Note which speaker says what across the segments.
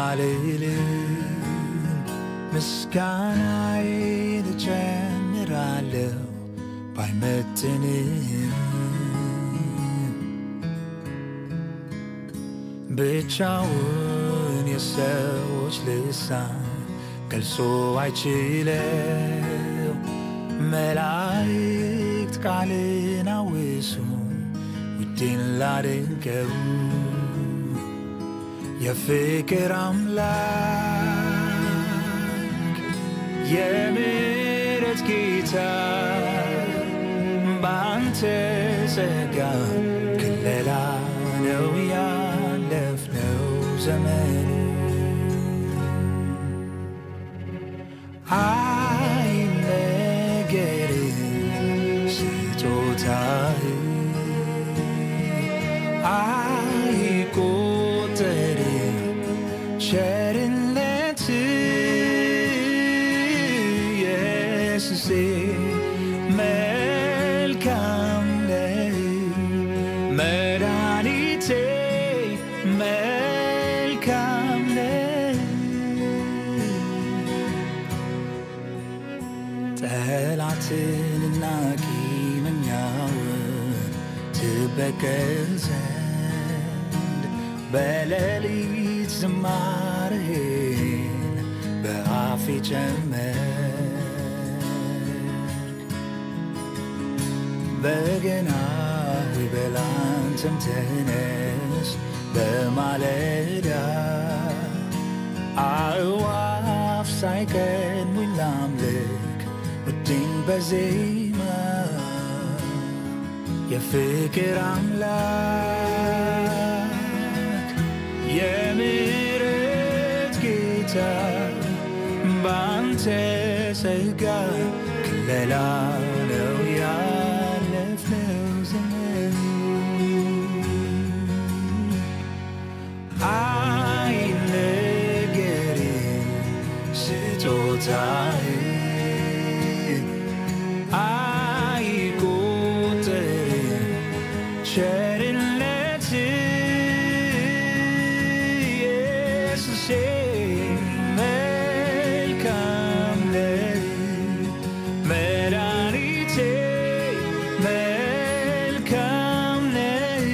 Speaker 1: አልልም ምስጋናዬን እጨምራለሁ ባይመጥንም ብቻውን የሰዎች ልሳን ገልጾ አይችለው መላእክት ቃልን አውሱ ውዴን ላድንቀው የፍቅር አምላክ የምሕረት ጌታ በአንተ ጸጋ ክለላ ነው ያለፍነው ዘመን አይነገርም ስጦታህ አይቆጠርም ቸርነት ኢየሱሴ መልካም ነህ መድኃኒቴ መልካም ነህ ጠላትንና ቂመኛውን ትበቀል ዘንድ በሌሊት ዝማሬን በአፌ ጨመርክ በገና ሆይ በላንተም ተነስ በማለዳ አእዋፍ ሳይቀድሙኝ ላምልክ ውዴን በዜማ የፍቅር አምላክ የምሕረት ጌታ በአንተ ጸጋ ክለላ ነው ያለፍነው ዘመን አይነገርም ስጦታህ አይቆጠርም ቸርነት ኢየሱሴ መልካም ነህ መድኃኒቴ መልካም ነህ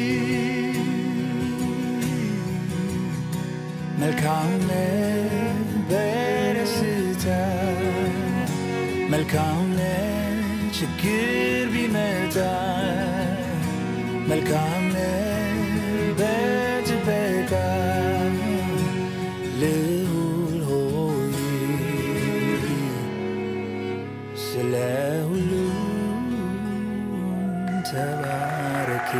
Speaker 1: መልካም ነህ በደስታ መልካም ነህ ችግር ቢመጣ መልካም ነህ በጥበቃ ልዑል ሆይ ስለ ሁሉ ተባረክ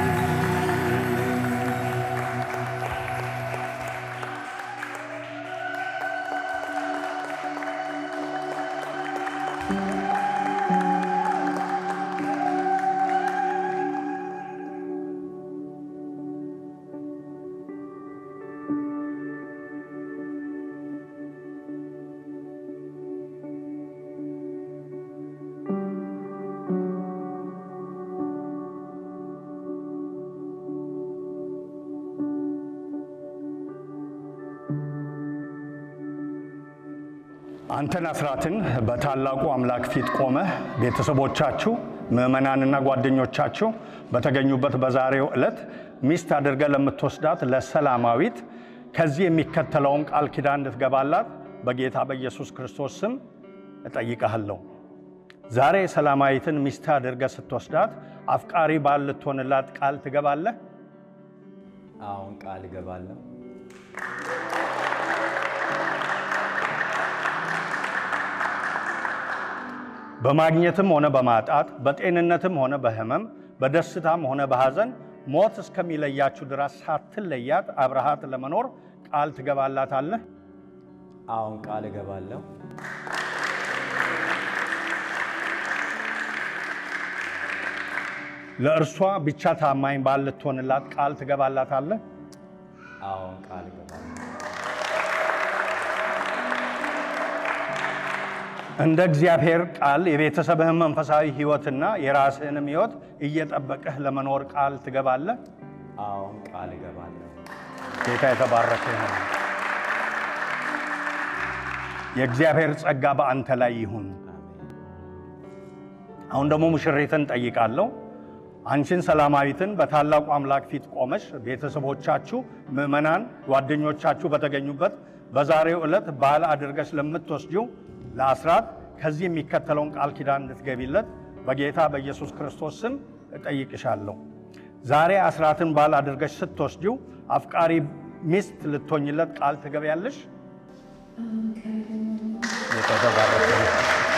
Speaker 2: አንተን አስራትን በታላቁ አምላክ ፊት ቆመህ ቤተሰቦቻችሁ ምዕመናንና ጓደኞቻችሁ በተገኙበት በዛሬው ዕለት ሚስት አድርገህ ለምትወስዳት ለሰላማዊት ከዚህ የሚከተለውን ቃል ኪዳን እንድትገባላት በጌታ በኢየሱስ ክርስቶስ ስም እጠይቀሃለሁ። ዛሬ ሰላማዊትን ሚስት አድርገህ ስትወስዳት አፍቃሪ ባል ልትሆንላት ቃል ትገባለህ?
Speaker 3: አሁን ቃል እገባለሁ።
Speaker 2: በማግኘትም ሆነ በማጣት በጤንነትም ሆነ በሕመም በደስታም ሆነ በሐዘን ሞት እስከሚለያችሁ ድረስ ሳትለያት አብረሃት ለመኖር ቃል ትገባላታለህ?
Speaker 3: አሁን ቃል እገባለሁ።
Speaker 2: ለእርሷ ብቻ ታማኝ ባል ልትሆንላት ቃል ትገባላታለህ?
Speaker 3: አሁን ቃል እገባለሁ።
Speaker 2: እንደ እግዚአብሔር ቃል የቤተሰብህን መንፈሳዊ ሕይወትና የራስህንም ሕይወት እየጠበቅህ ለመኖር ቃል ትገባለህ?
Speaker 3: አሁን ቃል እገባለሁ።
Speaker 2: ጌታ የተባረከ ይሁን። የእግዚአብሔር ጸጋ በአንተ ላይ ይሁን። አሁን ደግሞ ሙሽሪትን ጠይቃለሁ። አንቺን ሰላማዊትን በታላቁ አምላክ ፊት ቆመሽ ቤተሰቦቻችሁ፣ ምዕመናን፣ ጓደኞቻችሁ በተገኙበት በዛሬው ዕለት በዓል አድርገሽ ለምትወስጂው ለአስራት ከዚህ የሚከተለውን ቃል ኪዳን እንድትገቢለት በጌታ በኢየሱስ ክርስቶስ ስም እጠይቅሻለሁ። ዛሬ አስራትን በዓል አድርገሽ ስትወስጂው አፍቃሪ ሚስት ልትሆኝለት ቃል ትገቢያለሽ? የተባረከ ይሁን።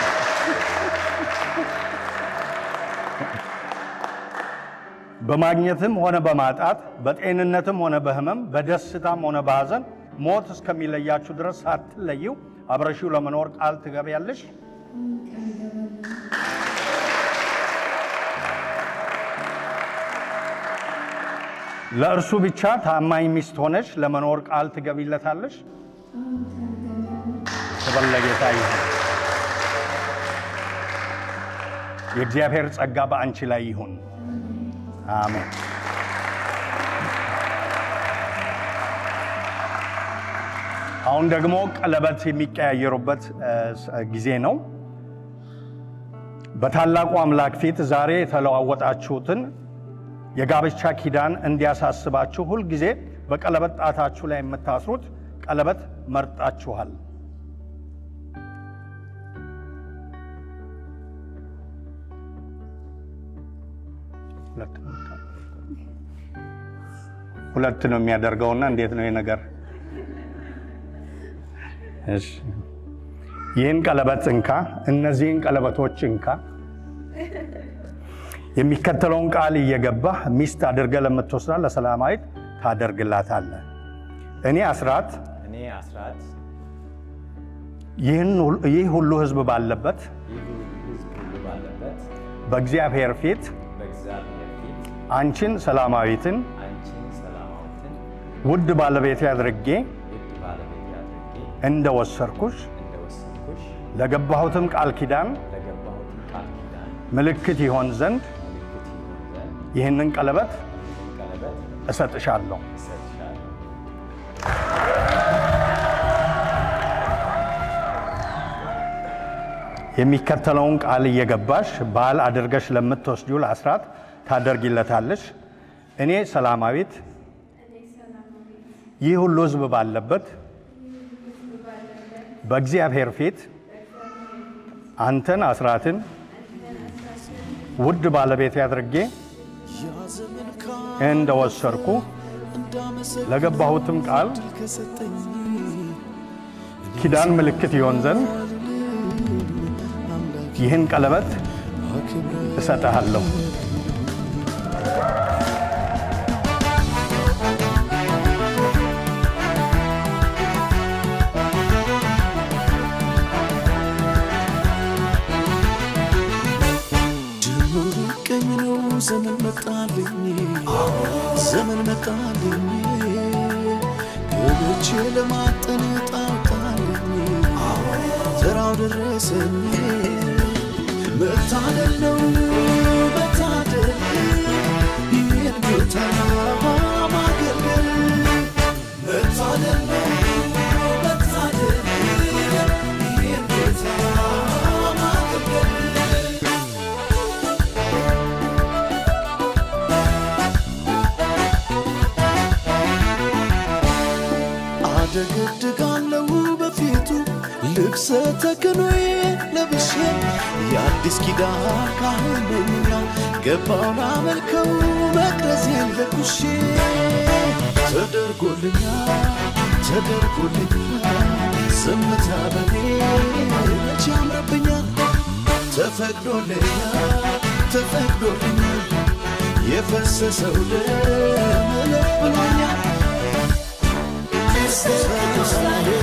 Speaker 2: በማግኘትም ሆነ በማጣት በጤንነትም ሆነ በሕመም በደስታም ሆነ በሐዘን ሞት እስከሚለያችሁ ድረስ ሳትለዩ አብረሺው ለመኖር ቃል ትገቢያለሽ? ለእርሱ ብቻ ታማኝ ሚስት ሆነሽ ለመኖር ቃል ትገቢለታለሽ? ክብር ለጌታ ይሁን። የእግዚአብሔር ጸጋ በአንቺ ላይ ይሁን። አሜን። አሁን ደግሞ ቀለበት የሚቀያየሩበት እ, ስ- ጊዜ ነው። በታላቁ አምላክ ፊት ዛሬ የተለዋወጣችሁትን የጋብቻ ኪዳን እንዲያሳስባችሁ ሁልጊዜ በቀለበት ጣታችሁ ላይ የምታስሩት ቀለበት መርጣችኋል። ሁለት ነው ሁለት ነው የሚያደርገውና እንዴት ነው ይህ ነገር? እሺ ይህን ቀለበት እንካ፣ እነዚህን ቀለበቶች እንካ። የሚከተለውን ቃል እየገባህ ሚስት አድርገህ ለምትወስዳ ለሰላማዊት ታደርግላታለህ። እኔ አስራት
Speaker 3: እኔ አስራት
Speaker 2: ይህን ሁሉ- ይህ ሁሉ ሕዝብ ባለበት
Speaker 3: ይህ ሕዝብ ሁሉ ባለበት
Speaker 2: በእግዚአብሔር ፊት
Speaker 3: በእግዚአብሔር ፊት
Speaker 2: አንቺን ሰላማዊትን
Speaker 3: አንቺን ሰላማዊትን
Speaker 2: ውድ ባለቤቴ አድርጌ
Speaker 3: ውድ ባለቤት አድርጌ
Speaker 2: እንደወሰድኩሽ
Speaker 3: እንደወሰንኩሽ
Speaker 2: ለገባሁትም ቃል ኪዳን
Speaker 3: ለገባሁትን ቃል ኪዳን
Speaker 2: ምልክት ይሆን ዘንድ
Speaker 3: ምልክት ይሆን ዘንድ
Speaker 2: ይህንን ቀለበት
Speaker 3: ይህን ቀለበት
Speaker 2: እሰጥሻለሁ።
Speaker 3: እሰጥሻለሁ።
Speaker 2: የሚከተለውን ቃል እየገባሽ ባል አድርገሽ ለምትወስጂው ለአስራት ታደርጊለታለሽ። እኔ ሰላማዊት ይህ ሁሉ ሕዝብ ባለበት በእግዚአብሔር ፊት አንተን አስራትን ውድ ባለቤቴ አድርጌ እንደወሰድኩ ለገባሁትም ቃል ኪዳን ምልክት ይሆን ዘንድ ይህን ቀለበት እሰጥሃለሁ።
Speaker 4: ጅምሩ ቀኝ ነው ዘመን መጣልኝ ዘመን መጣልኝ ገብቼ ለማጠን ጣጣልኝ ተራው ደረሰኝ መታደል ነው መታደል ይህን ጌታ ማገልገል መታደል ነው መታደል ይህን ጌታ ማገልገል አደገድጋለሁ በፊቱ ልብሰ ተክኖዬ ለብሼ የአዲስ ኪዳን ካህን ነኝና ገባውን አመልከው መቅረዜን ለኩሼ ተደርጎልኛል ተደርጎልኛል ዝምታ በኔ መቼ ያምርብኛል ተፈቅዶልኛል ተፈቅዶልኛል የፈሰሰው ደም እልፍ ብሎኛል